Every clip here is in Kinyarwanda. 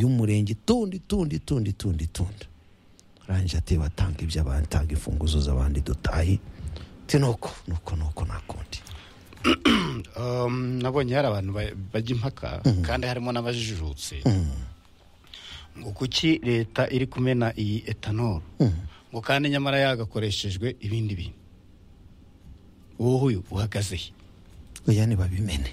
y'umurenge tundi tundi tundi tundi tundi arangije ati batanga iby'abandi tanga imfunguzo z'abandi dutahe ati nuko nuko nuko nta kundi nabonye hari abantu ba- bajya impaka kandi harimo n'abajijutse ngo kuki leta iri kumena iyi etanol ngo kandi nyamara yagakoreshejwe ibindi bintu wowe uyu uhagaze he oya ntibabimene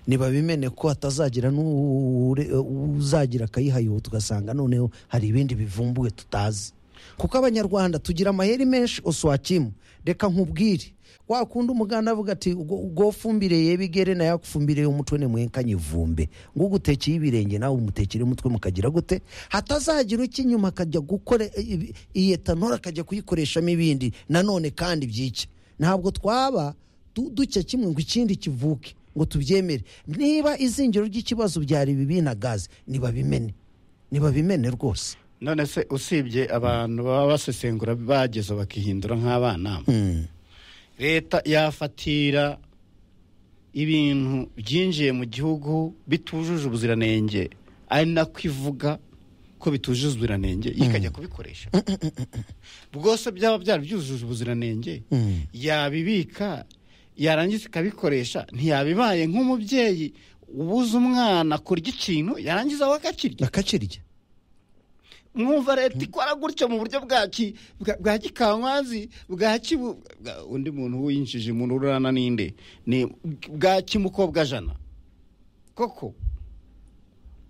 ntibabimene ko hatazagira n'ure- uzagira akayihayihuta ugasanga noneho hari ibindi bivumbuwe tutazi kuko abanyarwanda tugira amayeri menshi uswakimu reka nkubwire wakunda umuganda avuga ati ubwo ubwo fumbire yebigere na yakufumbire umutwe ni mwenkanye vumbe ngo ugutekeye ibirenge nawe umutekere umutwe mukagira gute hatazagira uki inyuma akajya gukora i- iyi etanol akajya kuyikoreshamo ibindi nanone kandi byike ntabwo twaba du- ducya kimwe ngo ikindi kivuke ngo tubyemere niba izingiro ry'ikibazo byari bibi na gaze ntibabimene ntibabimene rwose none se usibye abantu baba basesengura bageza bakihindura nk'abana leta yafatira ibintu byinjiye mu gihugu bitujuje ubuziranenge ari nako ivuga ko bitujuje ubuziranenge yo ikajya kubikoresha bwose byaba byari byujuje ubuziranenge yabibika yarangiza ikabikoresha ntiyabibaye nk'umubyeyi ubuza umwana kurya ikintu yarangiza we akakirya akacirya mwumva leta ikora gutyo mu buryo bwa ki- bwa- bwa gikankwazi bwa kibu bwa- undi muntu winjije umuntu urana ninde ni bwa kimukobwa jana koko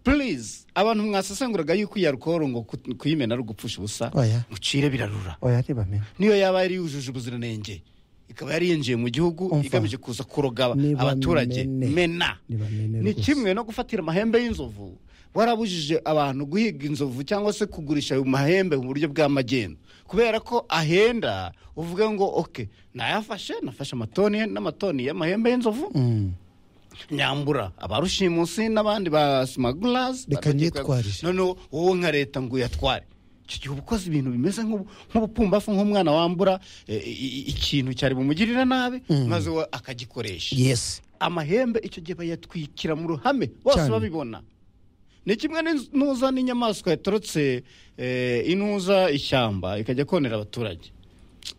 purize abantu mwasesenguraga yuko iyi alukoro ngo ku- kuyimena ari ugupfusha ubusa Oya. mucire birarura oya ntibamene niyo yaba yari yujuje ubuziranenge ikaba yari yinjiye mu gihugu Umva. igamije kuza kuroga Niba abaturage mene. mena Niba mene ni rwose. kimwe no gufatira amahembe y'inzovu warabujije abantu guhiga inzovu cyangwa se kugurisha ayo mahembe mu buryo bw'amagendo kubera ko ahenda uvuge ngo oke nayafashe nafashe amatoni n'amatoni y'amahembe y'inzovu nyambura abarushimusi n'abandi ba simagurazi Reka nyitwarire. noneho wowe nka leta ngo uyatware icyo gihe uba ukoze ibintu bimeze nk'ubu- nk'ubupfumbafu nk'umwana wambura eh, i- i- ikintu cyari bumugirira nabi maze we akagikoresha yesi amahembe icyo gihe bayatwikira mu ruhame bose Cyane. babibona ni kimwe n'inz- n'uza n'inyamaswa yatorotse eh, inuza ishyamba ikajya konera abaturage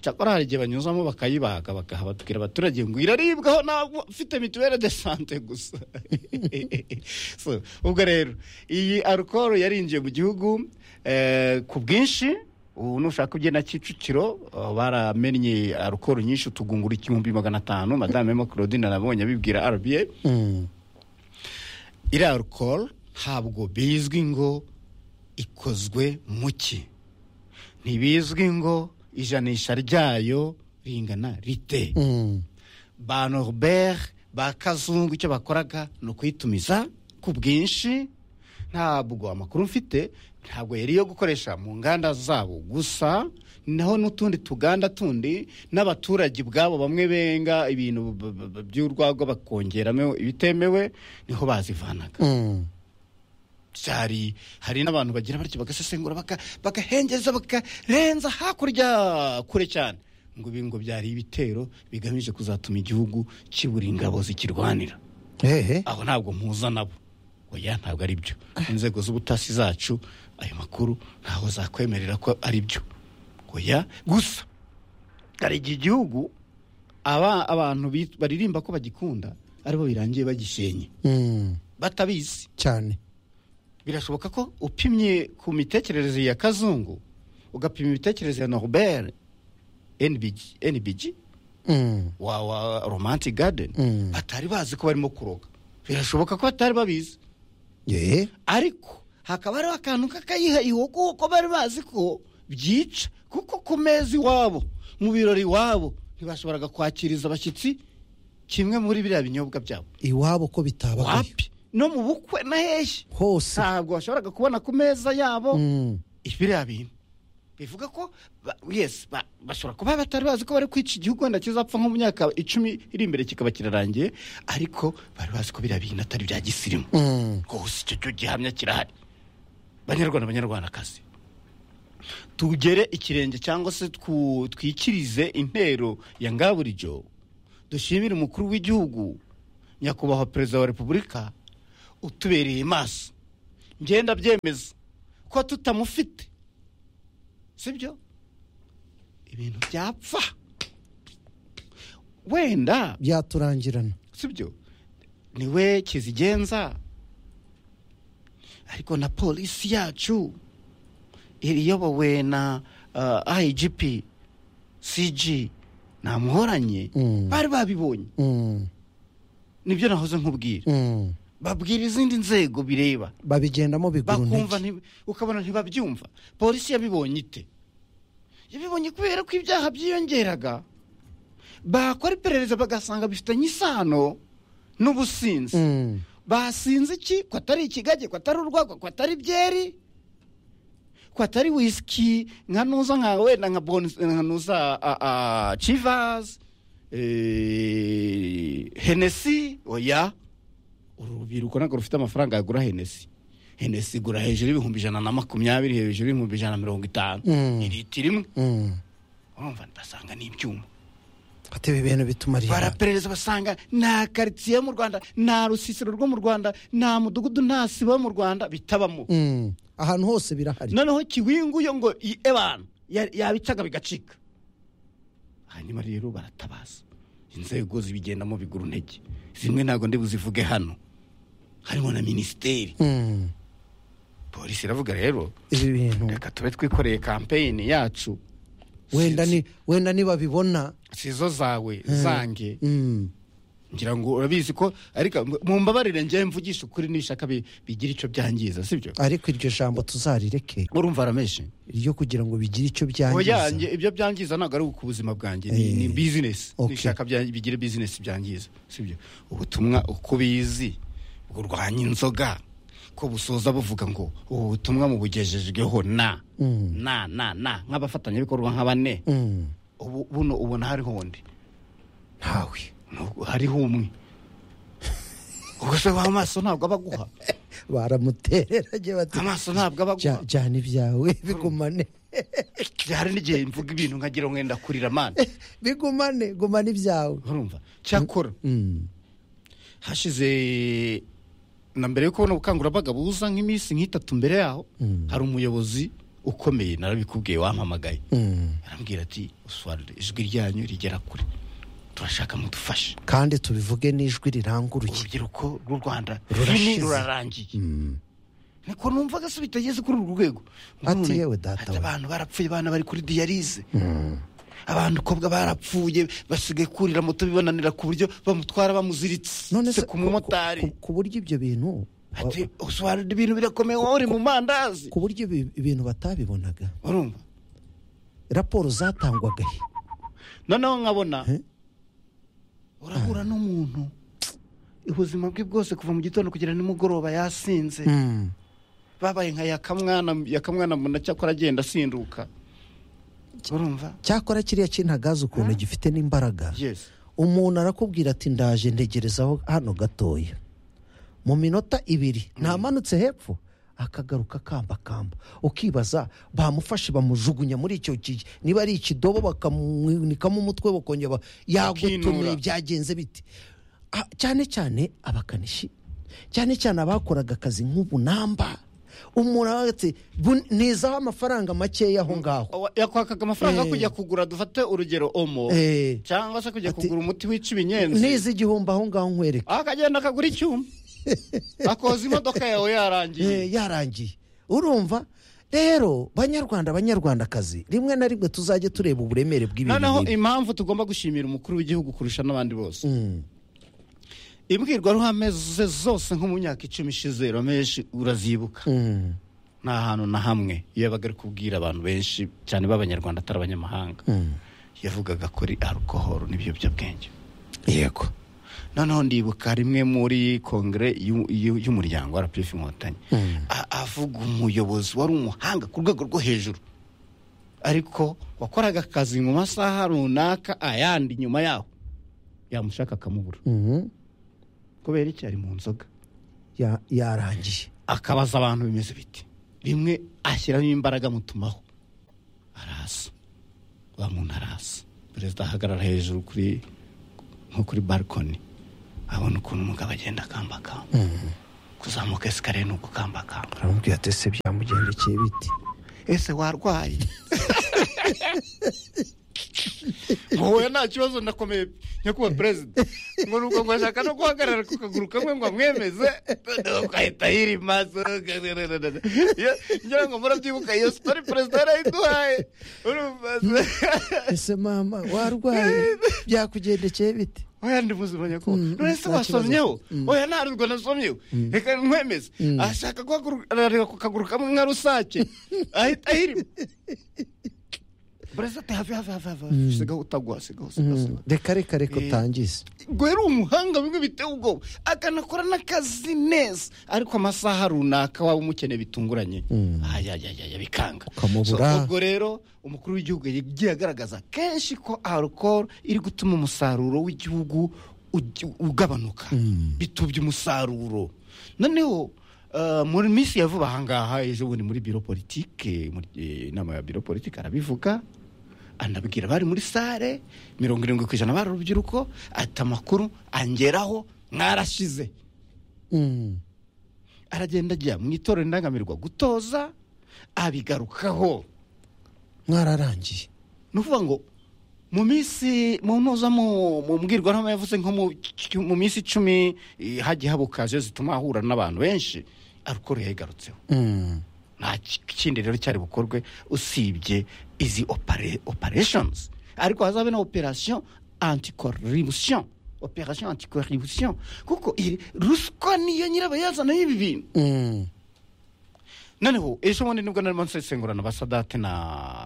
cyakora hari igihe banyuzamo bakayibaga bakaha batubwira abaturage ngo iraribwaho ntabwo ufite mituwere de sante gusa So, ubwo rero iyi arukoro yarinjiye mu gihugu eh, ku bwinshi ubu nushaka ugenda kicukiro eh, baramennye arukoro nyinshi utugunguru igihumbi magana atanu madame Emma claudine arabonye abibwira rba iriya alcohol ntabwo bizwi ngo ikozwe mu ki ntibizwi ngo ijanisha ryayo ringana rite ba norbert ba kazungu icyo bakoraga ni ukuyitumiza ku bwinshi ntabwo amakuru mfite ntabwo yari iyo gukoresha mu nganda zabo gusa naho n'utundi tuganda tundi n'abaturage ubwabo bamwe benga ibintu b- b- b- by'urwagwa bakongeramo ibitemewe niho bazivanaga cyari hari n'abantu bagira batyo bagasesengura baka- bagahengeza bakarenza hakurya kure cyane ngo ibi ngo byari ibitero bigamije kuzatuma igihugu kibura ingabo zikirwanira hehe aho ntabwo mpuza nabo oya ntabwo ari byo inzego z'ubutasi zacu ayo makuru ntaho zakwemerera ko ari byo oya gusa hari igihe igihugu aba abantu bit- baririmba ko bagikunda aribo birangiye bagishenye Mm, batabizi cyane birashoboka ko upimye ku mitekerereze ya kazungu ugapima imitekerereze ya norbert NBG, NBG Mm, wa, wa romantic garden Mm. batari bazi ko barimo kuroga birashoboka ko batari babizi ye ariko hakaba hariho akantu k'akayihayiho kuko bari bazi ko byica kuko ku meza iwabo mu birori iwabo ntibashoboraga kwakiriza abashyitsi kimwe muri biriya binyobwa byabo iwabo ko bitabagayo wapi no mu bukwe na hehe hose ntabwo bashoboraga kubona ku meza yabo Mm, biriya bintu bivuga ko ba- yes ba- bashobora kuba batari bazi ko bari kwica igihugu wenda kizapfa nko mu myaka icumi iri imbere kikaba kirarangiye ariko bari bazi ko biriya bintu atari bya gisirimu mm, rwose icyo cyo gihamya kirahari banyarwanda banyarwandakazi tugere ikirenge cyangwa se twu- twikirize intero ya ngaburijo dushimire umukuru w'igihugu nyakubahwa perezida wa repubulika utubereye maso ngenda byemeza ko tutamufite sibyo ibintu byapfa wenda byaturangirana sibyo niwe kizigenza ariko na polisi yacu iyobowe na uh, igp cg namuhoranye Mm. bari babibonye Mm, nibyo nahoze nkubwira mm. babwira izindi nzego bireba babigendamo bakumva bigurunege nti- ukabona ntibabyumva polisi yabibonye ite yabibonye kubera ko ibyaha byiyongeraga bakora iperereza bagasanga bifitanye isano n'ubusinzi Mm, basinze iki ko atari ikigage ko atari urwagwa ko atari byeri ko atari wisiki nka nuza nka wenda nka bonus nka nuza civazi henesi oya uru rubyiruko ntabwo rufite amafaranga yagura henesi henesi igura hejuru y'ibihumbi ijana na makumyabiri hejuru y'ibihumbi ijana na mirongo itanu Mm. iriti rimwe mm. urumva basanga ni ibyuma ati ibi bintu bitumarira baraperereza basanga nta karitsiye yo mu rwanda nta rusisiro rwo mu rwanda nta mudugudu nta sibo yo mu rwanda bitabamo Mm, ahantu hose birahari noneho kiwinguye ngo iye abantu ya- yabicaga bigacika hanyuma rero baratabaza inzego zibigendamo bigura intege zimwe ntabwo ndi buzivuge hano harimo na minisiteri Mm, polisi iravuga rero ibi bintu reka tube twikoreye kampeyini yacu wenda ni wenda nibabibona sizo zawe zange mm, ngira ngo urabizi ko ariko mumbabarire njyewe mvugisha ukuri n'ishaka bi- bigira icyo byangiza sibyo ariko iryo jambo tuzarireke urumva rameshi ryo kugira ngo bigire icyo oya byangiza nge- ibyo byangiza ntabwo ari ku buzima bwanjye Eh. ni ni bizinesi Okay. nishaka bya- bigire bizinesi byangiza sibyo ubutumwa uko ubizi burwanya inzoga ko busoza buvuga ngo ubu butumwa mubugejejweho na Mm. na na na nk'abafatanyabikorwa nka bane Mm, ubu buno ubona hariho undi ntawe Nubwo hariho umwe ubwo se w'amaso ntabwo aba aguha baramutereranye bati amaso ntabwo aba "Ja- aguha jyana ibyawe bigumane hari n'igihe mvuga ibintu nkagira ngo wenda kurira amana bigumane gumana ibyawe urumva cyakora Mm, hashize na mbere yo kubona ubukangurambaga buza nk'iminsi nk'itatu mbere yaho hari umuyobozi ukomeye narabikubwiye wampamagaye mm. arambwira ati uswarire ijwi ryanyu rigera kure turashaka mudufashe kandi tubivuge n'ijwi riranguruye urubyiruko rw'u rwanda Rurashize. rurashize rurarangiye niko numvaga se bitageze kuri urwo rwego Ati None yewe data ati we. abantu barapfuye abana bari kuri diyarize Mm. abantu kobwa barapfuye basigaye kurira moto bibonanira ku buryo bamutwara bamuziritse none se se ku mumotari ku- ku- ku buryo ibyo bintu ati usobanura ibintu birakomeye wowe uri mu mandazi ku buryo ibi- ibintu batabibonaga urumva raporo zatangwaga he? noneho nkabona Eh? urahura n'umuntu ubuzima bwe bwose kuva mu gitondo kugera nimugoroba yasinze Mm. babaye nka yakamwana yakamwana muna cyakora agenda asinduka urumva cyakora kiriya kintagazi ukuntu gifite n'imbaraga yes umuntu arakubwira ati ndaje ntegerezaho hano gatoya mu minota ibiri ntamanutse hepfo akagaruka akambakamba ukibaza bamufashe bamujugunya muri icyo ki niba ari ikidobo bakamunikamo umutwe bakongera ba- yagutumiye Akinura. byagenze bite Ah, cyane cyane abakanishi cyane cyane abakoraga akazi nk'ubunamba umuntu aravuga ati "Bu- nizaho amafaranga makeya aho ngaho Wa- yakwakaga amafaranga yo Eh. kujya kugura dufate urugero omo Eh. cyangwa se kujya Ati- kugura umuti wica ibinyenzi nizi igihumbi aho ngaho nkwereke akagenda akagura icyuma akoza imodoka yawe yarangiye Eh, yarangiye urumva rero banyarwanda banyarwandakazi rimwe na rimwe tuzajye tureba uburemere bw'ibintu noneho bibi. impamvu tugomba gushimira umukuru w'igihugu kurusha n'abandi bose Mm, imbwirwaruhame ze zose nko mu myaka icumi ishize ramenshi urazibuka mm, nta hantu na hamwe iyo yabaga ari kubwira abantu benshi cyane b'abanyarwanda atari abanyamahanga mm. yavugaga kuri arukohoro n'ibiyobyabwenge yego noneho ndibuka rimwe muri kongere y'u- y'u- y'umuryango rpf inkotanyi Mm. A- avuga umuyobozi wari umuhanga ku rwego rwo hejuru ariko wakoraga akazi mu masaha runaka ayandi nyuma yaho yamushaka akamubura Mhm. kubera iki ari mu nzoga Ya- yarangiye akabaza abantu bimeze biti rimwe ashyiramo imbaraga mutumaho arasa wa muntu arasa perezida ahagarara hejuru kuri nko kuri barikoni abona ukuntu umugabo agenda akambakamba kuzamuka esikariye ni ugukambakamba aramubwira ati ese byamugendekeye biti ese warwaye wowe nta kibazo nakomeye nyakubahwa perezida ngo ni uko ngashaka no guhagarara ku kaguru kamwe ngo amwemeze noneho ugahita yirimaza Iyo- ngira ngo murabyibuka iyo sitori perezida yarayiduhaye urumva ese mama warwaye byakugendekeye biti oya ndi muzima nyakubahwa Mm, none se nta wasomyeho oya nta rurwo nasomyeho reka nkwemeze ashaka guhagarara ku kaguru kamwe nka rusake ahita ahirima burezi ati hafi hafi hafi hafi hafi sigaho utagwa sigaho sigaho Mm, sigaho reka reka reka Eh. utangize ngo yari umuhanga bimwe biteye ubwoba akanakora n'akazi neza ariko amasaha runaka waba umukeneye bitunguranye ayayaya bikanga Ukamubura. So, ubwo rero umukuru w'igihugu yagiye agaragaza kenshi ko alcohol iri gutuma umusaruro w'igihugu ugi- ugabanuka bitubye umusaruro noneho eh, muri minsi ya vuba ahangaha ejo bundi muri biro politike muri eh, inama ya biro politike arabivuga anabwira abari muri sare mirongo irindwi ku ijana bari urubyiruko ati amakuru angeraho mwarashize Mm. aragenda ajya mu itorero indangamirwa gutoza abigarukaho mwararangiye ni ukuvuga ngo mu minsi mu mpuza mu mu mbwirwaruhame yavuze nko mu ci- mu minsi icumi eh, hagiye habuka kaje zituma ahura n'abantu benshi arukoro yayigarutseho Mm. nta ki- kindi rero cyari bukorwe usibye izi opere- operations ariko hazabe na operation anticorruption operation anticorruption kuko iri ruswa niyo nyirabayazana y'ibi bintu Mm. noneho ejo bundi nibwo narimo nsesengurana abasadate na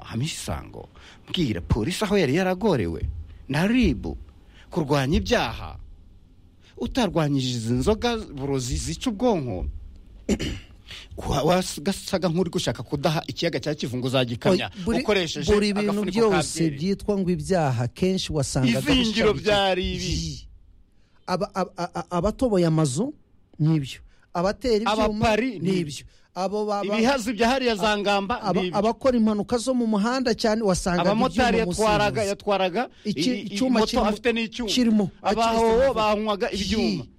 hamisi sango mbwira polisi aho yari yaragorewe na ribu kurwanya ibyaha utarwanyije izi nzoga burozi zica ubwonko wa- wasaga nk'uri gushaka kudaha ikiyaga cya kivu ngo uzagikamya buri- ukoresheje buri bintu agafuniko ka byose byeri. byitwa ngo ibyaha kenshi wasangaga Izingiro bishamije- byari ibi. Yi. Aba- aba- aba- abatoboye amazu n'ibyo abatera ibyuma Abapari ni- n'ibyo abo ba- ba- ibihazi bya hariya za ngamba aba- ni ibyo. abakora impanuka zo mu muhanda cyane wasangaga abamotari ibyuma munsi yatwaraga y'umuzi. yatwaraga Iki- i- i- icyuma moto kirimo- afite n'icyuma kirimo abahoho banywaga ibyuma Yi.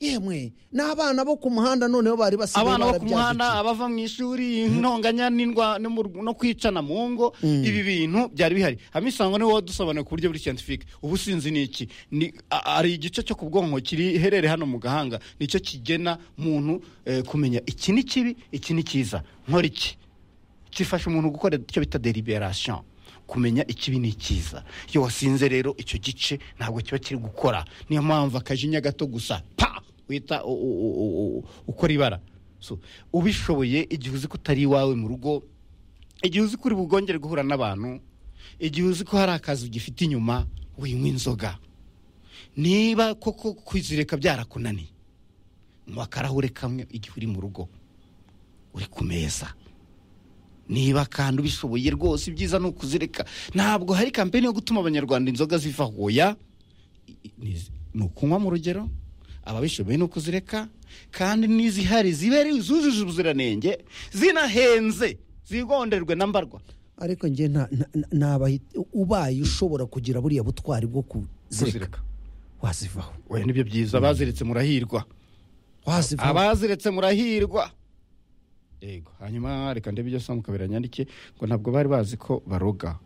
yemwe n'abana bo ku muhanda noneho bari basigaye abana bo ku barabyaza muhanda iki? abava mu ishuri intonganya n'indwa no mu- no kwicana mu ngo ibi bintu byari bihari hamisango niwe wadusobanuye ku buryo buri scientifique ubu sinzi ni iki Ni- a- hari igice cyo ku bwonko kiri herere hano mu gahanga nicyo kigena muntu eh, kumenya iki ni kibi iki ni cyiza nkora iki gifasha umuntu gukora icyo bita deliberation kumenya ikibi ni icyiza iyo wasinze rero icyo gice ntabwo kiba kiri gukora niyo mpamvu akajinya gato gusa pa wita u- u- u- u- u- ukora ibara So, ubishoboye igihe uzi ko utari iwawe mu rugo igihe uzi ko uri bugongere guhura n'abantu igihe uzi ko hari akazi ugifite inyuma winywa inzoga niba koko kwizirika byarakunaniye nywa akarahure kamwe igihe uri mu rugo uri ku meza niba kandi ubishoboye rwose ibyiza ni ukuzireka ntabwo hari kampeni yo gutuma abanyarwanda inzoga ziva hoya I- i- ni- ni ukunywa mu rugero ababishoboye ni ukuzireka kandi n'izihari zibe ari zujuje ubuziranenge zinahenze zigonderwe na mbarwa ariko njye nta- nta- nta- ntabahi- ubaye ushobora kugira buriya butwari bwo kuzireka Kuzireka. wazivaho we nibyo byiza baziretse murahirwa wazivaho abaziretse murahirwa yego hanyuma reka ndebe ibyo asoma kabiri nyandike ngo ntabwo bari bazi ko baroga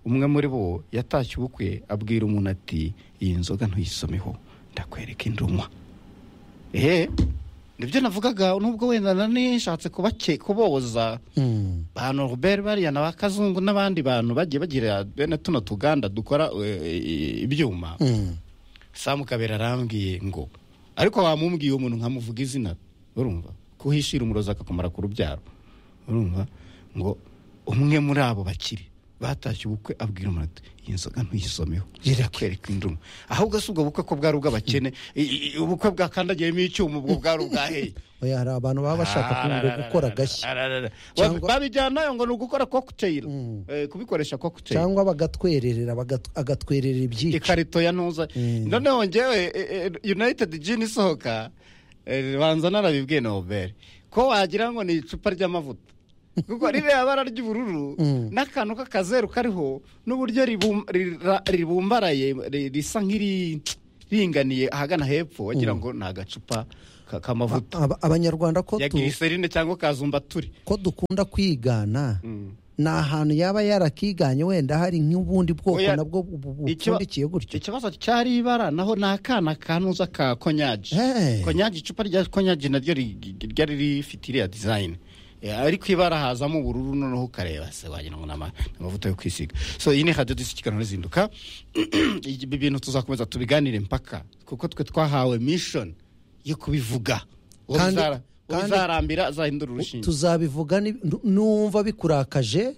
umwe muri bo yatashye ubukwe abwira umuntu ati iyi nzoga ntuyisomeho ndakwereka indi unywa ehe nibyo navugaga nubwo wenda nanishatse kubake kuboza Mm. ba Norbert bariya na ba Kazungu n'abandi bantu bagiye bagira bene tuno tuganda dukora eh, eh, ibyuma Mm. samu kabera arambwiye ngo ariko wamumbwiye umuntu nkamuvuga izina urumva kuhishira umurozi akakumara ku rubyaro urumva ngo umwe muri abo bakiri batashye ubukwe abwira umuntu ati iyi nzoga ntuyisomeho irakwereka induma ahubwo si ubwo bukwe ko bwari ubw'abakene I- i- ubukwe bwakandagiyemo icyuma ubwo bwari ubwaheye oya hari abantu baba bashaka ko ngo gukora agashya agashya Cyangwa- babijyanayo ngo ni ugukora cocktail Eh, kubikoresha cocktail cyangwa bagatwererera bagat- agatwererera ibyica ikarito ya ntuza noneho ngewe e- e- united gin isohoka e, banza narabibwiye na obere ko wagira ngo ni icupa ry'amavuta kuko ririya bara ry'ubururu n'akantu k'akazeru kariho n'uburyo ribum- rira- ribumbaraye ri- risa nk'iriringaniye ahagana hepfo wagira ngo ni agacupa ka- k'amavuta Aba- abanyarwanda ko ya tu- giriserine cyangwa kazumbaturi ko dukunda kwigana ni ahantu yaba yarakiganye wenda hari nk'ubundi bwoko Oya, nabwo bu- bu- bupfundikiye gutyo ikibazo cyari ibara naho ni akana kanuza ka konyagi Eh. konyagi icupa rya konyagi naryo rig- ryari rifite iriya dizayini ariko ibara hazamo ubururu noneho ukareba se wagira ngo ni ama- ni amavuta yo kwisiga so iyi ni hadiyo disi ikiganiro zihinduka ibi bintu tuzakomeza tubiganire mpaka kuko twe twahawe mishoni yo kubivuga Uwo Kandi- bizara- uwo kandi- bizarambira azahindura urushinge tuzabivuga ni- nu- numva bikurakaje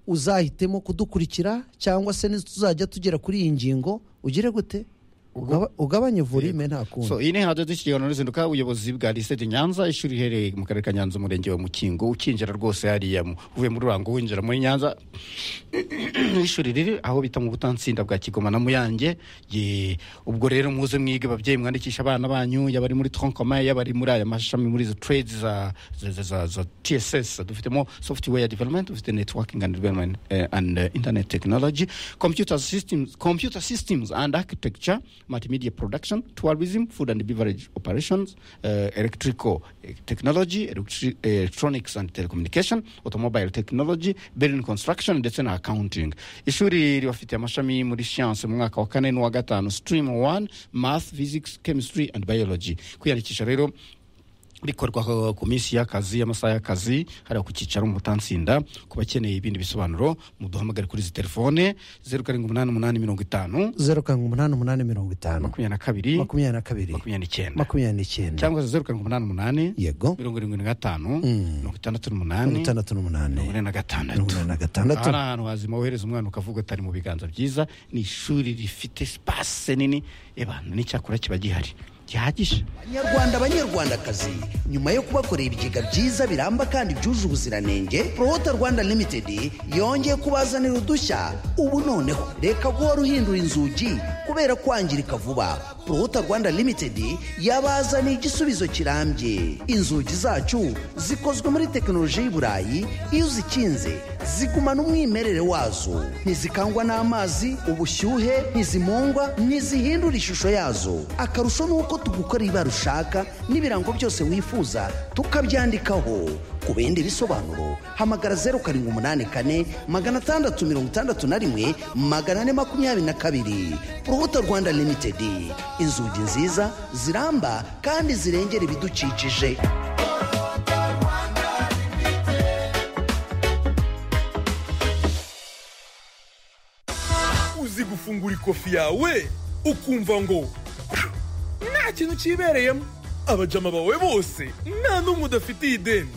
uzahitemo kudukurikira cyangwa se tuzajya tugera kuri iyi ngingo ugire gute Ugaba- ugabanye volume nta kundi so iyi ni hadiyo disi ikiganiro zihinduka ubuyobozi bwa lisede nyanza ishuri riherereye mu karere ka nyanza umurenge wa mukingo ukinjira rwose hariya mu- uvuye muri rurango winjira muri nyanza n'ishuri riri aho bita mu butansinda bwa kigoma na muyange Ye, ubwo rero muze mwige babyeyi mwandikisha abana banyu yaba ari muri tronkoma yaba ari muri aya mashami muri izo trades za za- za- za za tss dufitemo software development dufite networking and development eh, and eh, internet technology computer systems computer systems and architecture multimedia production tourism food and beverage operations eh, electrical eh, technology electri- eh, electronics and telecommunication automobile technology building construction ndetse na accounting ishuri ribafitiye amashami muri siyanse mu mwaka wa kane n'uwa gatanu stream 1 math physics chemistry and biology kwiyandikisha rero bikorwa ho ku minsi y'akazi y'amasaha y'akazi hariya ku cyicaro mu butansinda ku bakeneye ibindi bisobanuro muduhamagare kuri izi telefone zeru karindwi umunani umunani mirongo itanu zeru karindwi umunani umunani mirongo itanu makumyabiri na kabiri makumyabiri na kabiri makumyabiri n'icyenda makumyabiri n'icyenda cyangwa se zeru karindwi umunani umunani yego mirongo irindwi na gatanu mirongo itandatu mirongo n'umunani itandatu n'umunani mirongo ine na mirongo gatandatu inani na aha gatandatu ni ahantu hazima wohereza umwana ukavuga atari mu biganza byiza ni ishuri rifite sipase nini ebana n'icyakora kiba gihari gihagije banyarwanda banyarwandakazi nyuma yo kubakorera ibigega byiza biramba kandi byuje ubuziranenge prohota rwanda limited yongeye kubazanira udushya ubu noneho reka guhora uhindura inzugi kubera kwangirika vuba prohota rwanda limited yabazaniye igisubizo kirambye inzugi zacu zikozwe muri tekinoloji y'i burayi iyo uzikinze zigumana umwimerere wazo ntizikangwa n'amazi ubushyuhe ntizimungwa ntizihindura ishusho yazo akarusho ni uko tugukorera ibara ushaka n'ibirango byose wifuza tukabyandikaho ku bindi bisobanuro hamagara zeru karindwi umunani kane magana atandatu mirongo itandatu na rimwe magana ane makumyabiri na kabiri urubuto rwanda limitedi inzugi nziza ziramba kandi zirengera ibidukikije uzi gufungura ikofi yawe ukumva ngo nta kintu kibereyemo abajama bawe bose nta n'umwe udafitiye ideni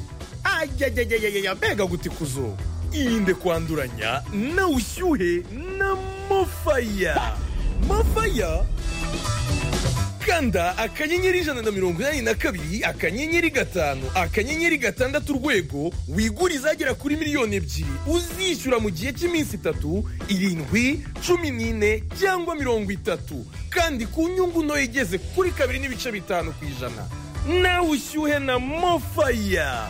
ayayayayaya mbega gutikuzo irinde kwanduranya na ushyuhe na mofaya mofaya kanda akanyenyeri ijana na mirongo inani na kabiri akanyenyeri gatanu akanyenyeri gatandatu urwego wigure izagera kuri miliyoni ebyiri uzishyura mu gihe cy'iminsi itatu irindwi cumi n'ine cyangwa mirongo itatu kandi ku nyungu ntoya igeze kuri kabiri n'ibice bitanu ku ijana nawe ushyuhe na mofaya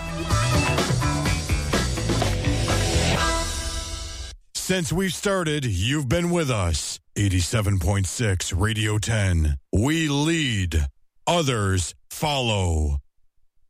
Since we've started, you've been with us. 87.6 Radio 10. We lead, others follow.